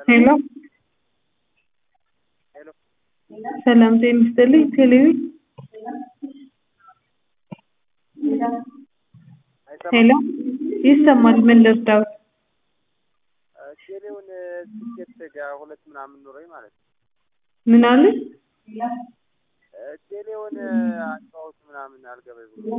ሄሎ ሰላም ጤና ይስጥልኝ ቴሌቪ ሄሎ ይሰማል ምን ልርዳዎት ቴሌውን ትኬት ጋር ሁለት ምናምን ኑሮኝ ማለት ነው። ምን አለ ቴሌውን አጫወቱ ምናምን አልገባኝ ብሎ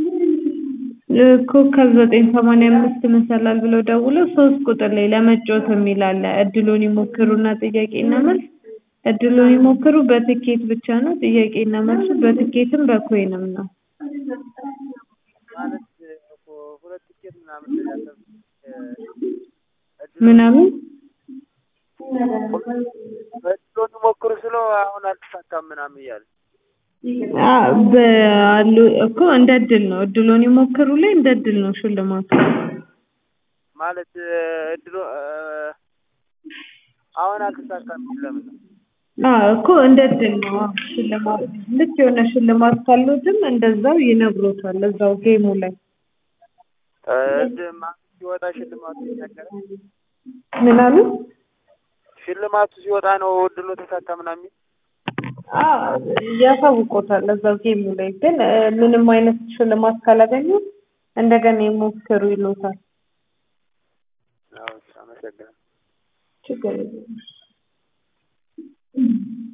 ኮከብ ዘጠኝ ሰማንያ አምስት መሰላል ብለው ደውለው ሶስት ቁጥር ላይ ለመጫወት የሚል አለ እድሉን ይሞክሩና ጥያቄና መልስ እድሉን ይሞክሩ በትኬት ብቻ ነው ጥያቄና መልሱ በትኬትም በኮይንም ነው ማለት እኮ ሁለት ትኬት ምናምን ያሰብ ምናምን እድሉን ሞክሩ ስለው አሁን አልተሳካም ምናምን እያለ በአሉ እኮ እንደ እድል ነው እድሉን ይሞክሩ ላይ እንደ እድል ነው ሽልማቱ ማለት እድሉ አሁን አልተሳካም ለምን ነው? አዎ እኮ እንደ እድል ነው አዎ ሽልማት ልክ የሆነ ሽልማት ካሉትም እንደዛው ይነግሮታል እዛው ጌሙ ላይ እድ ማለት ሲወጣ ሽልማቱ ይነገራል። ምን አሉ ሽልማቱ ሲወጣ ነው እድሉ ተሳካ ምናምን የሚል ያሳውቆታል እዛው ጌሙ ላይ ግን ምንም አይነት ሽልማት ካላገኙ እንደገና ይሞክሩ ይሉታል። አዎ አመሰግናለሁ። ችግር የለም